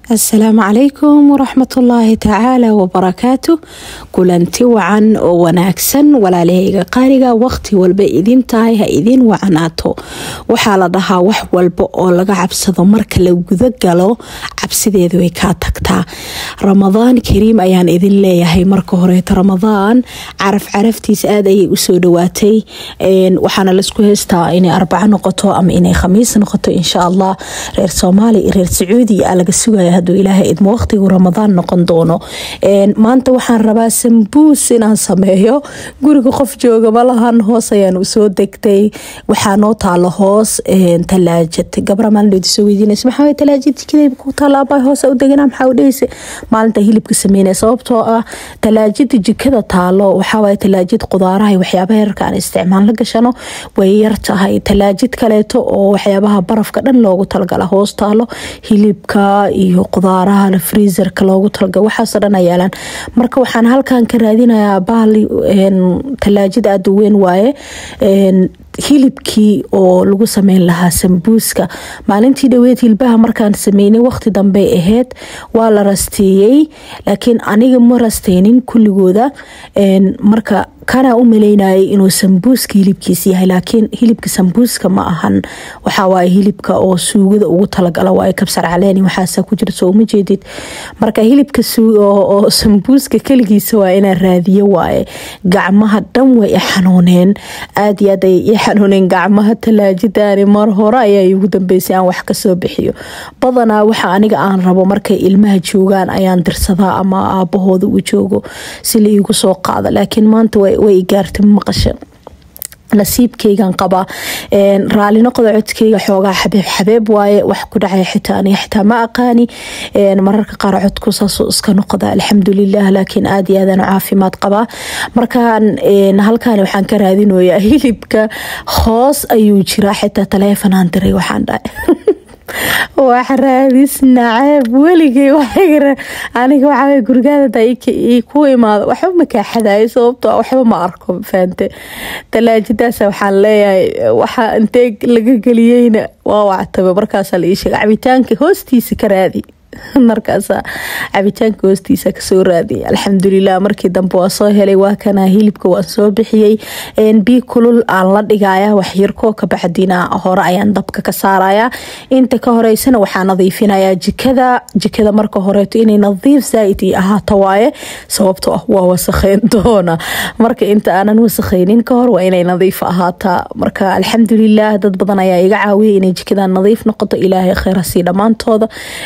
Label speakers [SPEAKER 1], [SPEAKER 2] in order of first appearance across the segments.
[SPEAKER 1] asalaamu calaykum waraxmatullaahi tacaala wabarakaatu kulanti wacan oo wanaagsan walaalahayga qaaliga waqti walba idin tahay ha idin wacanaato waxaa la dhahaa wax walba oo laga cabsado marka la guda galo cabsideedu way kaa tagtaa ramadaan kariim ayaan idin leeyahay marka horeeto ramadaan caraf caraftiisa aad ayay usoo dhawaatay waxaana laisku heystaa inay arbaco noqoto ama inay khamiis noqoto insha allah reer soomaaliya iyo reer sacuudiya aa laga sugaya haduu ilaahay idmo waqtigu ramadaan noqon doono maanta waxaan rabaa sambuus inaan sameeyo guriga qof jooga malahan hoos ayaan usoo degtay waxaa noo taalo hoos talaajad gabra maalin soo weydiinaysa maxaa talaajad jikadayba ku taala abaa hoos u degana maxaa u dhehaysa maalinta hilibka sameynaya sababtoo ah talaajada jikada taalo waxaawaye talaajad qudaaraha iyo waxyaabaha yarka aan isticmaal la gashano way yar tahay talaajid kaleeto oo waxyaabaha barafka dhan loogu talagala hoos taalo hilibka iyo qudaaraha freezerka loogu talagala waxaasoo dhan ayaalaan marka waxaan halkan ka raadinayaa bahal talaajid aada u weyn waaye hilibkii oo lagu sameyn lahaa sambuuska maalintii dhaweed hilbaha markaan sameynay waqti dambey ahayd waa la rasteeyey laakiin aniga ma rasteynin kulligooda marka kanaa u maleynayay inuu sambuuska hilibkiis yahay laakiin hilibka sambuuska ma ahan waxawaaye hilibka oo suugada ugu talagala waaye kabsar caleen waxaasa ku jira soo uma jeedid marka hilibka oo sambuuska keligiisa waa inaan raadiyo waaye gacmaha dhan way i xanuuneen aad iyo aad ay i xanuuneen gacmaha talaajidani mar hore ayaa igu dambeysay aan wax kasoo bixiyo badanaa waxa aniga aan rabo markay ilmaha joogaan ayaan dirsadaa ama aabahooda uu joogo si la iigu soo qaada laakiin maanta way gaartay maqasha nasiibkeygan qabaa raali noqda codkeyga xoogaa xabeeb xabeeb waaye wax ku dhacay xitaa aniga xitaa ma aqaani mararka qaar codku saasoo iska noqda alxamdulilah laakiin aad iyo aadaan caafimaad qabaa markaan halkan waxaan ka raadinoyaa hilibka hoos ayuu jiraa xitaa taleefanaan diray waxaan dhahay wax raadis naceeb weligey aniga waxaa gurigaada ku imaado waxba makaa xadaayo sababto waxba ma arko faante talaajadaasa waxaan leeyahay waxa intee laga geliyeyna waa wactaba markaasa la ii sheega cabitaanka hoostiisa ka raadi markaasa cabitaanka hoostiisa kasoo raadiy alxamdulilah markii dambe waa soo helay waa kana hilibka waan soo bixiyey bii kulul aan la dhigaya waxyarkoo kabacdina hore ayaan dabka ka saaraya inta ka horeysana waxaa nadiifinaya jikada jikada marka horeeto inay nadiif zaaid i ahaato waaye sababto ah waa wasakheyn doona marka inta aanan wasakheynin kahor waa inay nadiif ahaataa marka alxamdulilah dad badan ayaa iga caawiyay inay jikada nadiif noqoto ilaahay kheyrasii dhammaantooda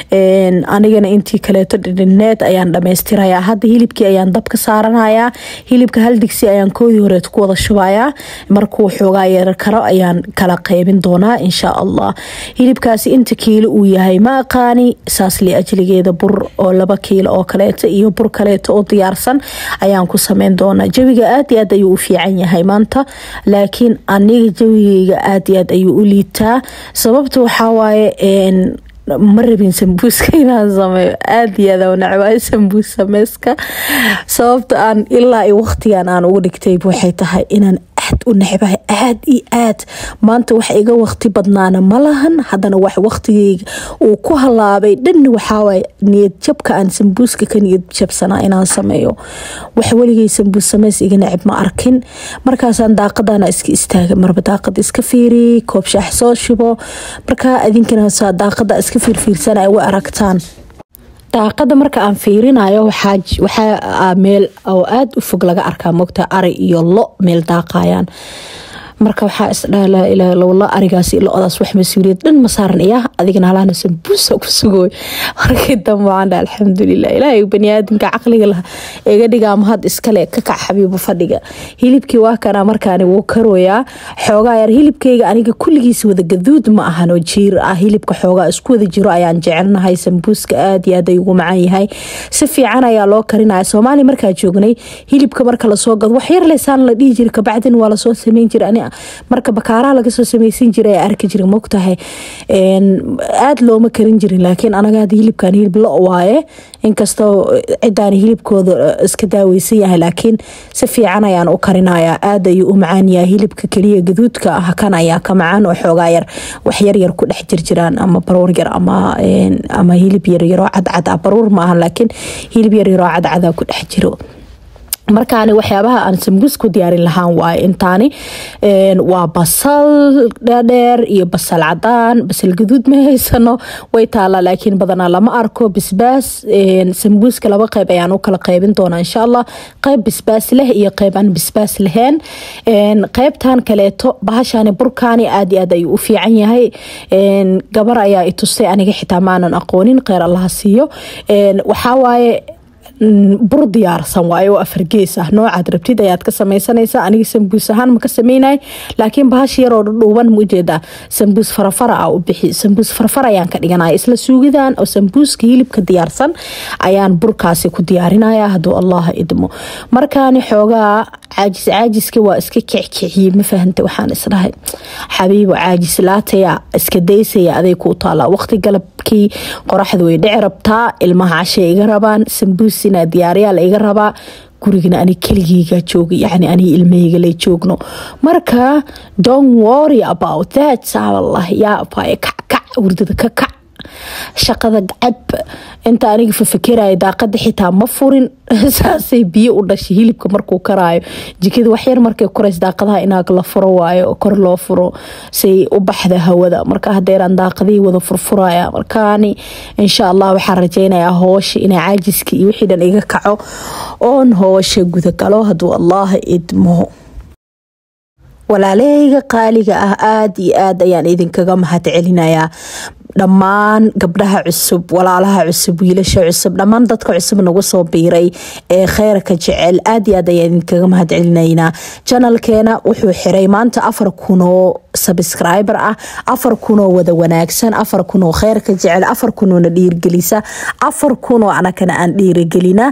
[SPEAKER 1] anigana intii kaleeto dhidhineed ayaan dhamaystirayaa hadda hilibkii ayaan dabka saaranayaa hilibka hal digsi ayaan koodii horeed ku wada shubayaa markuu xoogaa yeerar karo ayaan kala qeybin doonaa insha allah hilibkaasi inta kiilo uu yahay ma aqaani saas li ajligeeda bur oo laba kiilo oo kaleeto iyo bur kaleeto oo diyaarsan ayaan ku sameyn doonaa jawiga aad iyo aad ayuu u fiican yahay maanta laakiin aniga jawigeyga aad iyo aad ayuu u liitaa sababta waxawaaye ma rabin sambuuska inaan sameeyo aada iyo aad nacbaayo sambuus sameyska sababta aan ilaa i waqtigan aan uga dhigtay waxay tahay inaan aad u necbahay aad iyo aad maanta wax iga waqti badnaana malahan haddana wax waqtigeyga uu ku halaabay dhan waxaawaay niyad jabka aan sambuuska ka niyad jabsanaa inaan sameeyo wax weligay sambuus sameys iga necib ma arkin markaasaan daaqadana iska istaaga marba daaqada iska fiiri koob shaax soo shubo markaa idinkana saa daaqada iska fiirfiirsana way aragtaan daaqada marka aan fiirinayo waxaa meel oo aada u fog laga arkaa mogta ari iyo lo meel daaqayaan marka waxaa isdhala arigaas lo-daas wax mas-uuliyad dhan ma saaran iya adigana halahna sambuusa ku sugooy markii dambe waxaan dhaha alxamdulilah ilaahay baniaadamka caqliga lah iga dhigaa mahad iskale ka kac xabiibu fadhiga hilibkii waa kana markaani wuu karooyaa xoogaa yar hilibkeyga aniga kulligiisa wada gaduud ma ahanoo jiir ah hilibka xoogaa isku wada jiro ayaan jecelnahay sambuuska aad iyo aad ay ugu macan yahay si fiican ayaa loo karinaya soomaaliya markaa joognay hilibka marka lasoo gado wax yar leysaan la dhihi jira kabacdin waa lasoo sameyn jira ani ah marka bakaaraha lagasoo sameysan jiray arki jira mogtahay aada looma karin jirin laakiin anaga hada hilibkan hilib lo waaye inkastoo cidaan hilibkooda iska daaweysan yahay laakiin si fiican ayaan u karinaya aada ayuu u macaan yahay hilibka keliya gaduudka ah kan ayaa ka macaan oo xoogaa yar wax yaryar ku dhex jirjiraan ama baruur yar ama hilib yaryaroo cadcad ah baruur ma aha laakiin hilib yaryaroo cadcada ku dhex jiro markaani waxyaabaha aan sambuus ku diyaarin lahaan waaye intaani waa basal dheer iyo basal cadaan basal gaduud ma haysano way taalaa laakiin badanaa lama arko bisbaas sambuuska laba qeyb ayaan u kala qeybin doonaa insha allah qeyb bisbaas leh iyo qeyb aan bisbaas lahayn qeybtan kaleeto bahashani burkaani aad iyo aad ayuu u fiican yahay gabar ayaa itustay aniga xitaa maanan aqoonin kheyr allaha siiyo waxaa waaye bur diyaarsan waaye oo afargees ah noocaad rabtid ayaad ka sameysanaysaa aniga sambuus ahaan ma ka sameynay laakiin bahash yaroo dhudhuuban ma ujeedaa sambuus farafara ah u bixi sambuus farafar ayaan ka dhiganaya isla suugidan oo sambuuska hilibka diyaarsan ayaan burkaasi ku diyaarinaya hadduu allaha idmo markaani xoogaa caajis caajiska waa iska kickiciyey ma fahanta waxaan isdhahay xabiibo caajis laataya iska daysaya aday kuu taalaa waqti galabkii qoraxda way dhici rabtaa ilmaha cashay iga rabaan sambuus inaa diyaaryaal iga rabaa gurigana ani keligeyga jooga yani ani ilmahayga lay joogno marka don't worry about that saaballah yaa abaaye kackac hurdada ka kac shaqada cab inta aniga fafakeraya daaqada xitaa ma furin saasay biyo u dhashay hilibka markuu karaayo jikada waxyar markay korays daaqadaha inaag la furo waayo oo kor loo furo say u baxda hawada marka hadeeraan daaqadihii wada furfuraya markaani insha allah waxaan rajeynayaa hoosha inaa caajiska iyo wixii dhan iga kaco oon hoosha gudagalo hadduu allah idmo walaalahayga qaaliga ah aada iyo aad ayaan idinkaga mahad celinayaa dhammaan gabdhaha cusub walaalaha cusub wiilasha cusub dhammaan dadka cusub nagu soo biiray ee kheyrka jecel aad iyo aad ayaan idinkaga mahad celinaynaa janalkeena wuxuu xiray maanta afar kunoo sabscriber ah afar kunoo wada wanaagsan afar kunoo kheyrka jecel afar kunoona dhiirgelisa afar kunoo anakana aan dhiirigelina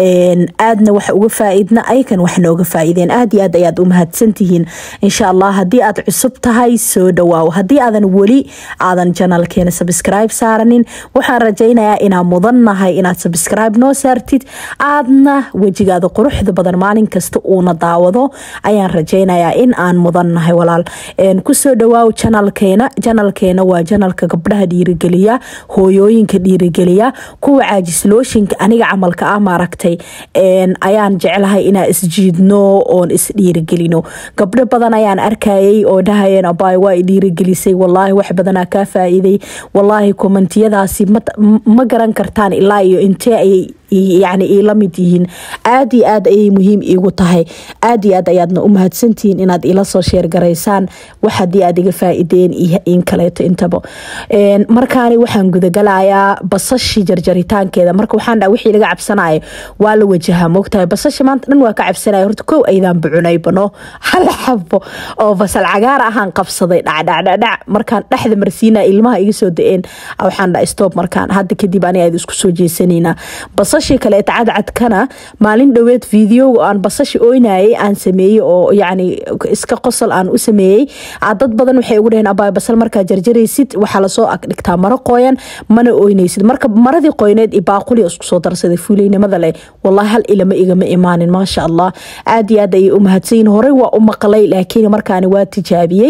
[SPEAKER 1] aadna wax uga faaidna ayakan wax nooga faaideen aad iyo aad ayaad u mahadsantihiin insha allah haddii aad cusub tahay soo dhawaaw haddii aadan weli aadan janalkeena sabscribe saaranin waxaan rajaynayaa inaan mudannahay inaad sabscribe noo saartid aadna wejigaada quruxda badan maalin kasta uuna daawado ayaan rajaynayaa in aan mudannahay walaal kusoo dhawaaw janalkeena janalkeena waa janalka gabdhaha dhiirigeliya hooyooyinka dhiirigeliya kuwa caajislooyinka aniga camalka ah maaragtay ayaan jeclahay inaa isjiidno oon isdhiirigelino gabdho badan ayaan arkayay oo dhahayeen abaay waa dhiirigelisay walaahi wax badanaa kaa faa'iiday walaahi kommentiyadaasi ma garan kartaan ilaa iyo intee ayay yani ila mid yihiin aad iyo aad ayay muhiim iigu tahay aad iyo aad ayaadna u mahadsantihiin inaad ila soo sheergaraysaan wax hadii aad iga faaideen iyo in kaleeto intaba markaani waxaan gudagalayaa basashi jarjaritaankeeda marka waxaan dha wixii laga cabsanayo waa la wajahaa moogtahay basashi maanta dhan waa ka cabsanaya horta kow aydaan bucunaybano hal xabo oo basal cagaar ahaan qabsaday dhacdhacdhadhac markaan dhexda marsiina ilmaha iga soo da-een waxaan dha stoob markaan hadda kadib ani aad isku soo jeesanaynaa basashii kaleeta cadcadkana maalin dhoweed videoga aan basashi oynayay aan sameeyey oo yani iska qosol aan u sameeyey dad badan waxay ugu dhaheen abaay basal markaa jarjaraysid waxaa lasoo agdhigtaa maro qoyan mana oynaysid marka maradii qoyneed i baaquli isku soo darsaday fuuleynimada leh wallahi hal ilama igama imaanin maasha allah aad iyo aad ayay u mahadsanyihin horey waa u maqlay laakiin markaani waa tijaabiyey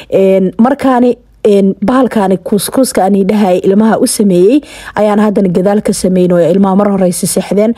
[SPEAKER 1] markaani bahalkaani kuuskuuska ani dhahay ilmaha u sameeyey ayaan haddana gadaal ka sameynaya ilmaha mar horeysa seexdeen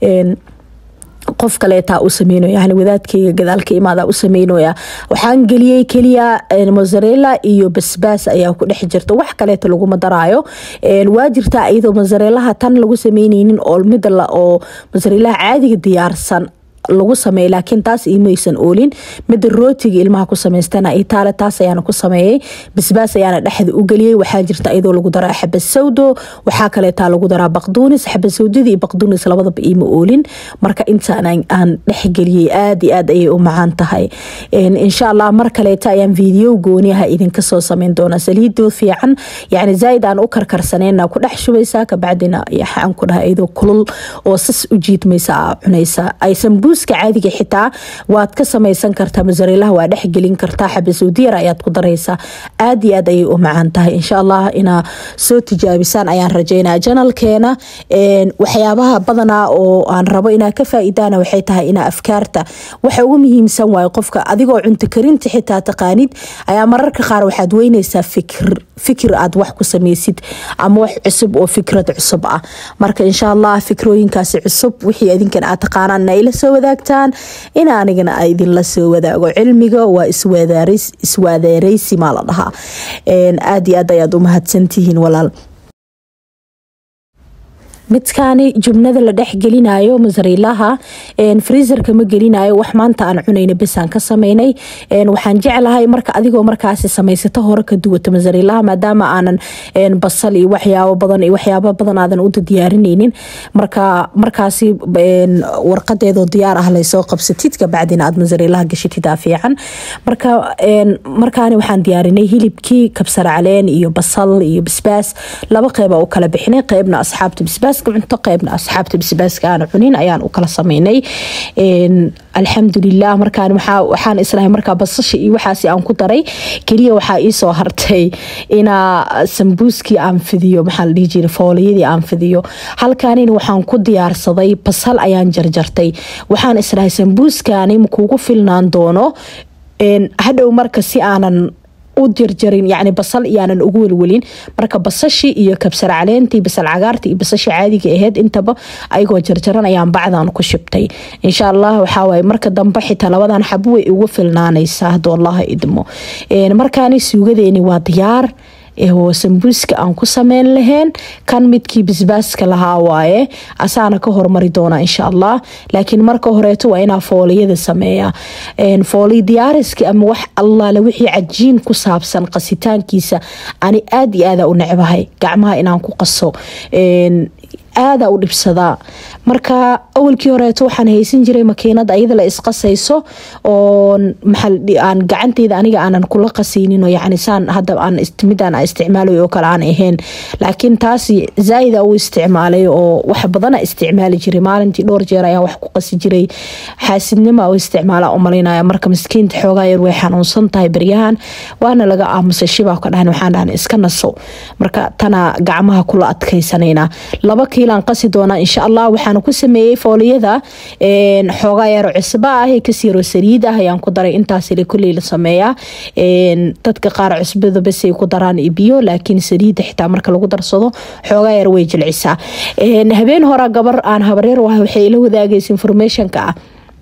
[SPEAKER 1] qof kaleetaa u sameynaya yani wadaadkeyga gadaalka imaada u sameynaya waxaan geliyey keliya mozarela iyo basbaas ayaa ku dhex jirta wax kaleeta laguma daraayo waa jirtaa iyadoo mozarelaha tan lagu sameyneynin oo mida oo mozarelaha caadiga diyaarsan lagu sameeyay laakiin taas imaysan oolin mida rootiga ilmaha ku samaystana itaale taas ayaana ku sameeyey basbaas ayaana dhexda u geliyey waxaa jirta iyadoo lagu daraa xabad sawdo waxaa kaleetaa lagu daraa baqduunis xabad sawdadii iyo baqduunis labadaba iima oolin marka intaan aan dhexgeliyey aad iyo aad ayay u macaan tahay insha allah mar kaleeta ayaan video gooniyaha idinka soo sameyn doonaa saliidoo fiican yani zaaid aan u karkarsaneyna ku dhex shubaysaa kabacdina yaxaan ku dhaha iyadoo kulul oo sas u jiidmaysa aa cunaysa ay sambuus sambuuska caadiga xitaa waad ka samaysan kartaa masariilaha waa dhexgelin kartaa xabasowdiyar ayaad ku daraysaa aad iyo aad ayay u macaan tahay insha allah inaa soo tijaabisaan ayaan rajeynaa janalkeena waxyaabaha badanaa oo aan rabo inaa ka faa'iidaana waxay tahay inaa afkaarta waxa ugu muhiimsan waayo qofka adigoo cunto karinta xitaa taqaanid ayaa mararka qaar waxaad weynaysaa fikir fikir aad wax ku samaysid ama wax cusub oo fikrad cusub ah marka insha allah fikrooyinkaasi cusub wixii idinkan aad taqaanaan ina ila soo wadaagtaan in anigana a idinla soo wadaago cilmiga waa iswaadeereysi maa la dhahaa aad iyo aad ayaad u mahadsantihiin walaal midkaani jubnada la dhex gelinayo masariilaha freezerka ma gelinayo wax maanta aan cunayna besaan ka sameynay waxaan jeclahay marka adigoo markaasi samaysato hore ka duwata masariilaha maadaama aanan basal iyo waxyaabo badan iyo waxyaabo badan aadan u diyaarinaynin marka markaasi warqadeedoo diyaar ah laysoo qabsatid kabacdina aad masariilaha gashatid aa fiican marka markaani waxaan diyaarinay hilibkii kabsar caleen iyo basal iyo basbaas laba qeyba u kala bixinay qeybna asxaabta basbaas cunto qeybna asxaabta basbaaska aan cunin ayaan u kala sameynay alxamdulilah markaan waxaan islahay markaa basasha iyo waxaasi aan ku daray keliya waxaa iisoo hartay inaa sambuuskii aan fidiyo maxaa la dhihi jira fooliyadii aan fidiyo halkaanina waxaan ku diyaarsaday basal ayaan jarjartay waxaan islahay sambuuskani makuugu filnaan doono hadhow marka si aanan u jarjarin yani basal iyaanan ugu welwelin marka basashii iyo kabsar caleentii basal cagaartii iyo basashii caadiga aheyd intaba ayagoo jarjaran ayaan bacdan ku shibtay insha allah waxaawaye marka dambe xitaa labadan xabo way ugu filnaanaysaa haduu allaha idmo markaani suugadeeni waa diyaar oo sambuuska aan ku sameyn lahayn kan midkii basbaaska lahaa waaye asaana ka hormari doona insha allah laakiin marka horeeto waa inaa fooliyada sameeya fooliy diyaariski ama wax allaale wixii cajiin ku saabsan qasitaankiisa ani aad iyo aada u necbahay gacmaha inaan ku qaso aada u dhibsadaa marka awalkii horeeto waxaan haysan jiray makiinad ayada la isqasayso oo aan gacanteyda aniga aanan kula qasaynin yani saan hadda aan midaan isticmaalayo oo kale aan ahayn laakiin taas zaaida u isticmaalay oo wax badana isticmaali jiray maalintii dhowr jeer ayaa wax ku qasi jiray xaasidnima u isticmaala umalaynaya marka miskiinta xoogaa yar way xanuunsan tahay beryahan waana laga aamusay shibaa ka dhahan waxaan dhahan iska naso marka tana gacmaha kula adkaysanayna laba kiilaan qasi doonaa insha allah waxaan ku sameeyey fooliyada xoogaa yaro cusba ah kasiyaro saliid ah ayaan ku daray intaas kuley la sameeyaa dadka qaar cusbada basay ku daraan biyo laakiin saliida xitaa marka lagu darsado xoogaa yar way jilcisaa habeen hora gabar aan habareer wahay waxay ila wadaagaysa informationka ah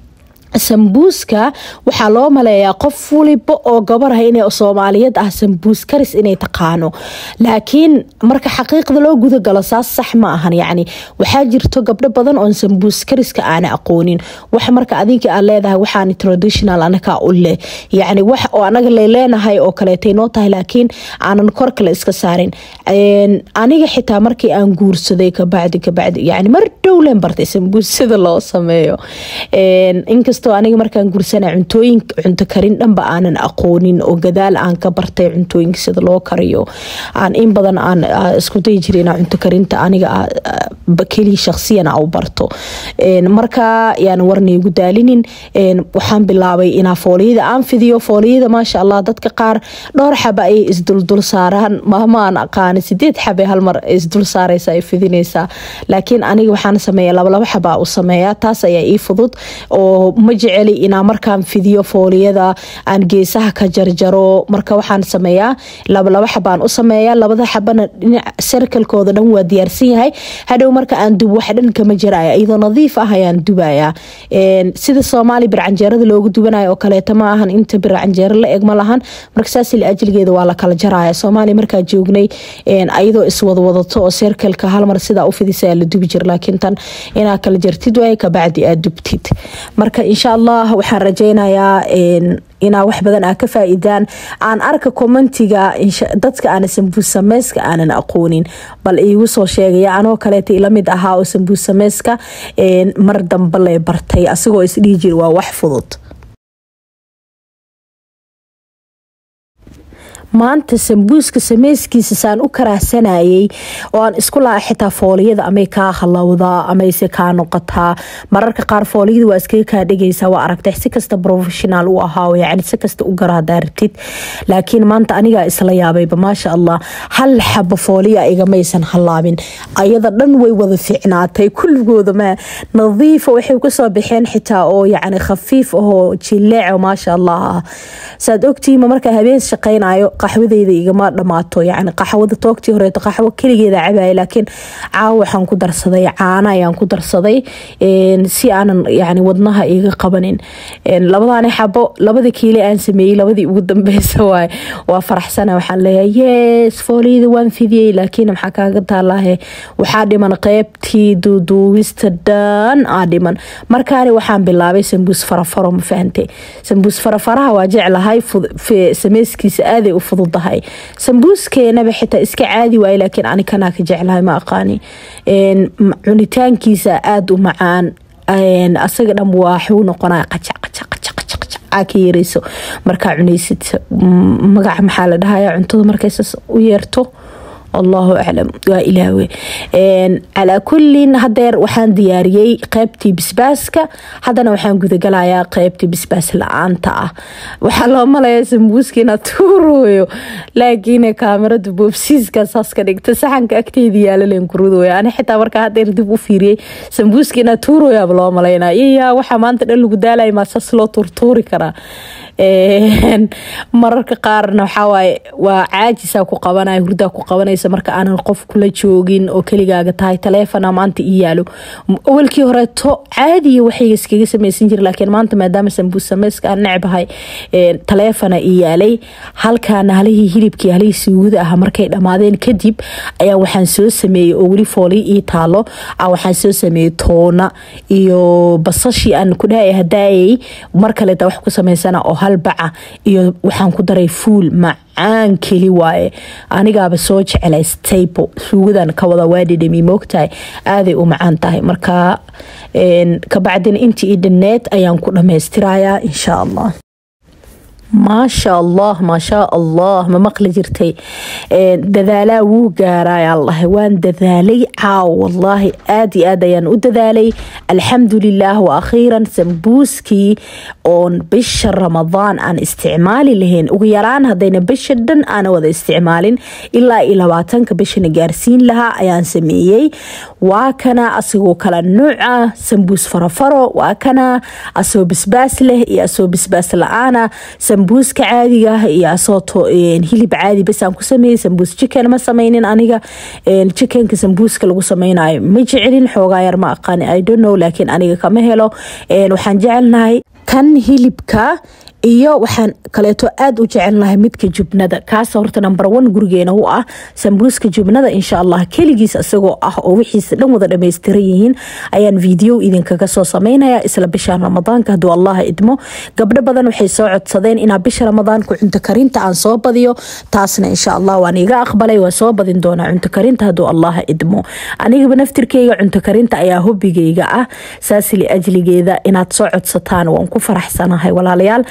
[SPEAKER 1] sambuuska waxaa loo maleeyaa qof waliba oo gabarah in soomaaliyeed ah sambuus karis inay taqaano laakiin marka xaqiiqda loo gudagalo saas sax ma ahan yani waxaa jirto gabdho badan oon sambuus kariska aana aqoonin wax marka adinka aad leedahay waxaan traditional anakaa u leh yani wax oo anaga leleenahay oo kaleetay noo tahay laakiin aanan kor kale iska saarin aniga xitaa markii aan guursaday kabacdi kabacdi yani mar dhowlen bartay sambuus sida loo sameeyo inkastoo aniga markaan gursana cuntooyin cunto karin dhanba aanan aqoonin oo gadaal aan ka bartay cuntooyinka sida loo kariyo aan in badan aan isku dayi jira inaa cunto karinta aniga keliya shakhsiyan u barto marka yaan warnaygu daalinin waxaan bilaabay inaa fooliyada aan fidiyo fooliyada maasha allah dadka qaar dhowr xaba ayay isduldul saaraan maama aan aqaani sideed xabe halmar isdul saaraysa ay fidinaysaa laakiin aniga waxaan sameeya labalaba xabaa u sameeya taas ayaa ii fudud oo ma jeceli inaa markaan fidiyo fooliyada aan geesaha ka jarjaro marka waxaan sameeyaa labalaba xabaan u sameeya labada xabana dhinac sarkalkooda dhan waa diyaarsan yahay hadhow marka aan dub wax dhan kama jiraya iyadoo nadiif ah ayaan dubaya sida soomaali bircanjeerada loogu dubanayo oo kaleeto ma ahan inta bircanjeero la eg ma lahan marka saas ajligeeda waa la kala jaraya soomaali markaa joognay ayadoo iswadwadato oo serkalka halmar sidaa u fidisa la dubi jir laakiin tan inaa kala jartid waay kabacdi aad dubtid marka insha allah waxaan rajeynayaa inaa wax badan aa ka faa'iidaan aan arka commentiga dadka aana sambuus sameyska aanan aqoonin bal iigu soo sheegaya anoo kaleeta ila mid ahaa oo sambuus sameyska mar dambe le bartay asigoo isdhihi jiri waa wax fudud maanta sambuuska sameyskiisa saan u karaahsanayay oo aan isku laha xitaa fooliyada amay kaa halowdaa amayse kaa noqotaa mararka qaar fooliyada waa iskaga kaa dhigaysaa waa aragtay si kasta professional u ahaa yani si kasta u gara hadaa rabtid laakiin maanta anigaa isla yaabayba maasha allah hal xaba fooliya igamaysan halaabin ayada dhan way wada fiicnaatay kulligooda ma nadiifa waxay kasoo baxeen xitaa oo yani khafiif ahoo jileeco maasha allah ah saad ogtihiima markaa habeen shaqaynayo qaxwadeyda igama dhamaato yani qaxwada toogtii horeeto qaxwo keligeeda cabaya laakiin caawa waxaan ku darsaday caana ayaan ku darsaday si aanan yani wadnaha iga qabanin labadaani xabo labada kiile aan sameeyey labadii ugu dambeysa waay waa faraxsana waxaan leeyahay yes fooliyada waan fidiyey laakiin maxaa kaaga taalahe waxaa dhiman qeybtii duuduubista dhan aa dhiman markaani waxaan bilaabay sambuus farafaro ma fahante sambuus farafaraha waa jeclahay sameyskiisa aaday u fududahay sambuuskeenaba xitaa iska caadi waay laakiin ani kanaa ka jeclahay ma aqaani cunitaankiisa aada u macaan asaga dhan waxuu noqonaya qajac qajac qajac qajac aa ka yareyso markaa cunaysid magaca maxaa la dhahaya cuntada markaysas u yeerto allahu aclam waa ilaawe calaa kullin hadeer waxaan diyaariyey qeybtii bisbaaska haddana waxaan gudagalayaa qeybtii bisbaas la-aanta ah waxaa loo malaya sambuuskiina tuurooyo laakiin kaamirada boobsiiska saas ka dhigta saxanka agteeda yaalaleen kurudoya ani xitaa markaa hadeer dib u fiiriyey sambuuskiina tuuroyaaba loo malaynaa iyaa waxaa maanta dhan lagu daalaya maa saas loo tuurtuuri karaa mararka qaarna waxawaaye waa caajisaa ku qabanaya hurdaa ku qabanaysa marka aanan qof kula joogin oo keligaaga tahay taleefona maanta ii yaalo awalkii horeeto caadiya waxayga iskaga sameysan jira laakiin maanta maadaama sambuus sameyska aan necbahay taleefona ii yaalay halkaana halihii hilibkii halihii suugada ah markay dhammaadeen kadib ayaa waxaan soo sameeyey oo weli fooli ii taalo waxaan soo sameeyey toona iyo basashii aan ku dhahay hadaayay mar kaleta wax ku sameysana oo halbaca iyo waxaan ku daray fuul macaan keli waaye anigaaba soo jecelay stable suugadan ka wada waa dhidhami moogtahay aaday u macaan tahay marka kabacdina intii i dhaneed ayaan ku dhamaystirayaa insha allah maasha allah maashaa allah ma maqli jirtay dadaalaa wuu gaarayalahay waan dadaalay caaw wallaahi aad iyo aad ayaan u dadaalay alxamdulilah wa akhiiran sambuuskii oon bisha ramadaan aan isticmaali lahayn ugu yaraan hadayna bisha dhan aana wada isticmaalin ilaa iyo labaatanka bishana gaarsiin lahaa ayaan sameeyey waa kana asagoo kala nuuca sambuus farafaro waa kana asagoo bisbaas leh iyo asagoo bisbaas la-aana sambuuska caadiga iyo asoo hilib caadi basaan ku sameeyey sambuus chicken ma sameynin aniga chickenka sambuuska lagu sameynayo ma jecelin xoogaa yar ma aqaani i don't know laakiin aniga kama helo waxaan jecelnahay kan hilibka iyo waxaan kaleeto aada u jecelnahay midka jubnada kaas horta number one gurigeena u ah sambuuska jubnada insha allah keligiis isagoo ah oo wixiisa dhan wada dhammaystiran yihiin ayaan video idinkaga soo sameynaya isla bisha ramadaanka hadduu allah idmo gabdho badan waxay soo codsadeen inaa bisha ramadaanka cunto karinta aan soo badiyo taasna insha allah waan iga aqbalay waa soo badin doonaa cunto karinta hadduu allah idmo anigaba naftirkeyga cunto karinta ayaa hobigeyga ah saas liajligeeda inaad soo codsataan waan ku faraxsanahay walaalayaal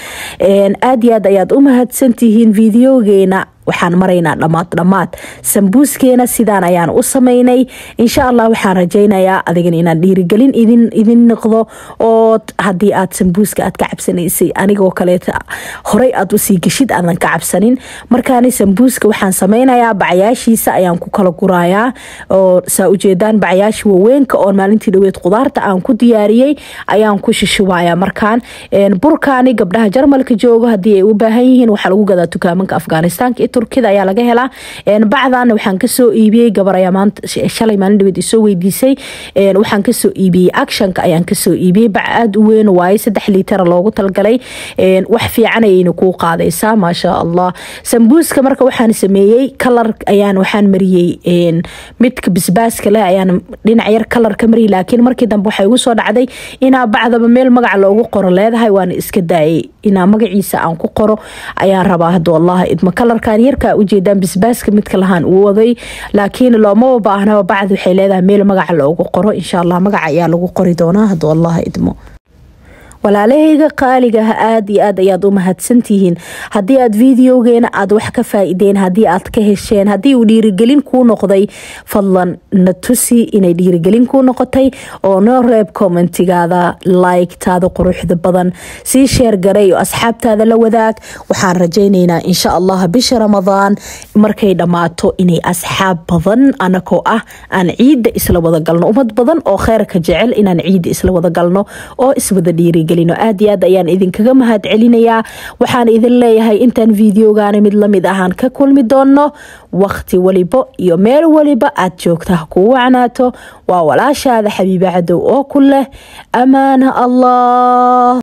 [SPEAKER 1] aad iyo aad ayaad u mahadsantihiin videogeena waxaan maraynaa dhammaad dhammaad sambuuskeena sidaan ayaan u sameynay insha allah waxaan rajaynayaa adigan inaan dhiirigelin idin noqdo oo haddii aad sambuuska aad ka cabsanaysay anigoo kaleeta horey aad usii geshid aadan ka cabsanin markaani sambuuska waxaan sameynayaa bacyaashiisa ayaan ku kala gurayaa oo saa ujeedaan bacyaasha waweynka oo maalintii dhaweed qudaarta aan ku diyaariyey ayaan ku shishubaya markaan burkaani gabdhaha jarmalka joogo haddii ay u baahan yihiin waxaa lagu gadaa dukaamanka afghanistaanka turkida ayaa laga helaa bacdana waxaan kasoo iibiyey gabar ayaa maanta shalay maalin dhaweed isoo weydiisay waxaan kasoo iibiyey actionka ayaan kasoo iibiyey bac aada u weyn waaye saddex liitara loogu talgalay wax fiican ayayna kuu qaadaysaa maasha allah sambuuska marka waxaan sameeyey kalar ayaan waxaan mariyey midka bisbaaska leh ayaan dhinac yar kalar ka mariyey laakiin markii dambe waxay igu soo dhacday inaa bacdaba meel magaca loogu qoro leedahay waana iska daayay inaa magaciisa aan ku qoro ayaan rabaa haduu allah idmo kalarkan yarkaa ujeedaan bisbaaska midka lahaan uu waday laakiin loomaba baahnaba bacd waxay leedahay meel magaca loogu qoro insha allah magaca ayaa lagu qori doonaa haduu allah idmo walaalahayga qaaligaha aad iyo aad ayaad u mahadsantihiin haddii aad videogeena aad wax ka faa-ideen haddii aad ka hesheen haddii uu dhiirigelin kuu noqday fadlan na tusi inay dhiirigelin kuu noqotay oo noo reeb commentigaada like-taada quruxda badan sii sheer garay oo asxaabtaada la wadaag waxaan rajaynaynaa insha allah bisha ramadaan markay dhammaato inay asxaab badan anakoo ah aan ciidda isla wada galno ummad badan oo kheyrka jecel inaan ciidda isla wada galno oo iswada dhiirigelino aad iyo aad ayaan idinkaga mahad celinayaa waxaan idin leeyahay intaan videogaana mid lamid ahaan ka kulmi doono waqti walibo iyo meel waliba aad joogta ha kuu wacnaato waa walaashaada xabiiba cadow oo ku leh amaana allah